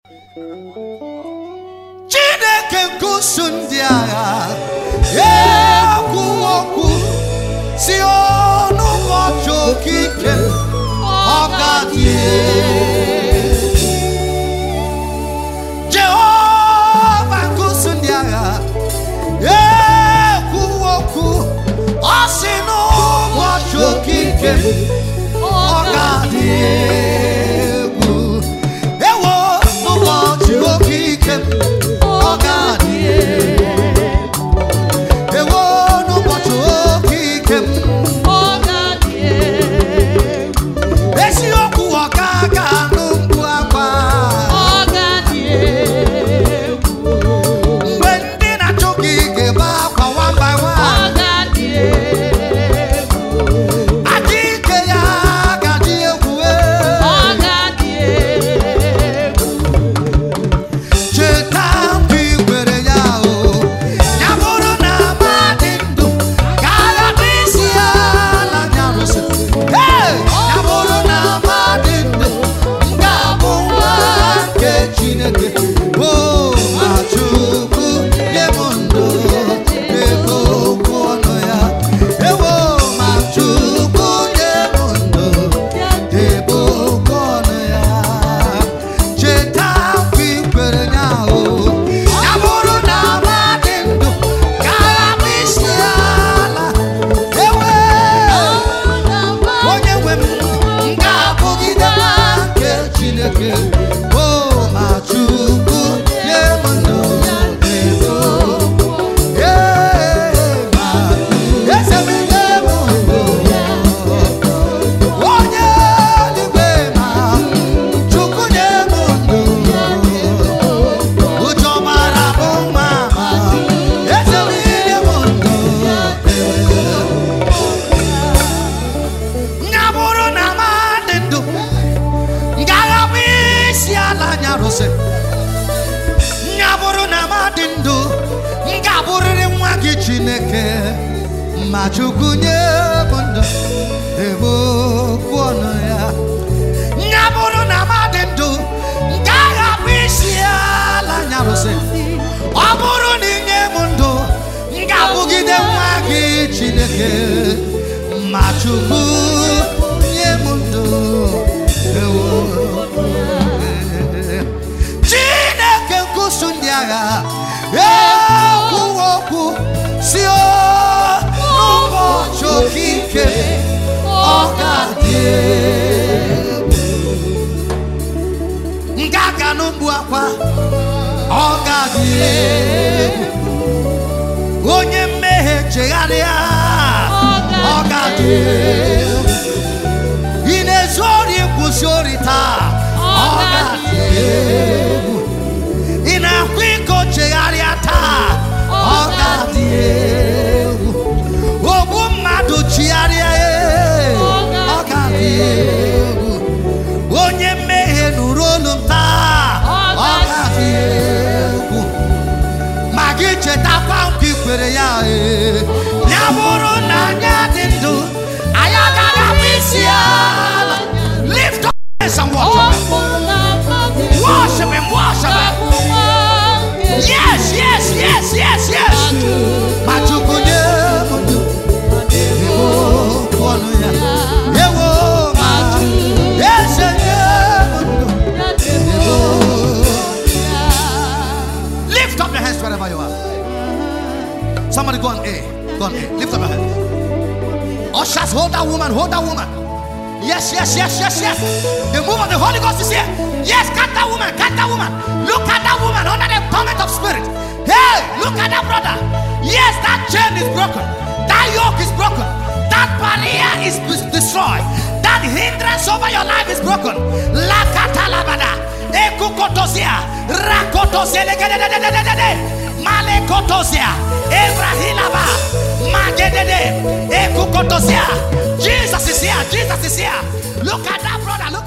chineke nke usu ndị agha ekwu okwu si ọnụ ụbọchị okike ọgadị jehova nke usu ndị agha ekwu okwu ọ si n'ụbọchị okike ọgadị egwu ewo n'ụbọchị okike ọgadị ewo n'ụbọchị okike eziokwu ọka ga anụ mkpu akwa mgbe ndị na-achụ gị ga-ebe akwa one by one adị ike ya gaji egwu cheta mgbe ị gwere ya o ya bụrụ na amadị ndụ ka agha bụ isi ala nyarụsị Hey! ya bụrụ na amadị ndụ m ga-abụ nwa nke chineke o ma chukwu nye m ndụ ego okwu ọnụ ya ewo ma chukwu nye m ndụ ebe okwu ọnụ ya cheta mgbe ị kwere ya o ya bụrụ na amadị ndụ ka agha bụ isi ala ewe onye nwe m m ga-abụgide nwa nke chineke o ma chukwu nye m ndụ ego Ee, ma eze m nye m ndụ onye eluigwe ma chukwu nye m ndụ ụjọ mara bụ nwa ma eze m nye m ndụ ya bụrụ na amadị ndụ ngagha bụ isi ala nyarụsị ya bụrụ na amadị ndụ m ga-abụrịrị nwa gị chineke ma chukwu nye m ndụ ebe okwu ọnụ ya ya bụrụ na amadị ndụ nke agha bụ isi ala nyarụsị ọ bụrụ na inye m ndụ m ga-abụgide nwa gị chineke ma chukwu nye m ndụ ewo chineke nkusu ndị agha ekwuwo okwu si o n'ụbọchị okike ọ ga-adị egwu nke aka n'ugbu akwa ọ ga-adị egwu onye mmehie chegharịa ọ ga-adị egwu ị na-ezu ori kwụsị ori taa ọ ga-adị egwu ị na-akwa iko chegharịa taa ọ ga-adị egwu ogbu mmadụ chigharịa ee, ọ ga-adị egwu onye mmehie nụrụ olu m taa ọ ga-adị egwu ma gị chetakwa nkwa ikwere ya ee ya bụrụ na anya dị ndụ anyị agaghị abụ isi ala lift up your hands and worship him worship him worship him yes yes yes yes yes ma chukwu nye m ndụ ewo ọnụ ya ewo ma eze nye m ndụ ewo lift up your hands wherever you are somebody go on A go on A lift up your hands ushers hold that woman hold that woman Yes, yes, yes, yes, yes. The move of the Holy Ghost is here. Yes, cut that woman, cut that woman. Look at that woman under the torment of spirit. Hey, look at that brother. Yes, that chain is broken. That yoke is broken. That barrier is des- destroyed. That hindrance over your life is broken. Lakatalabada. Ekukotozia. Rakotozia. Legedededededede. Malekotozia. Ebrahilaba. Magedede. Ekukotozia. Jesus is here. Jesus is here. Look at that brother. Look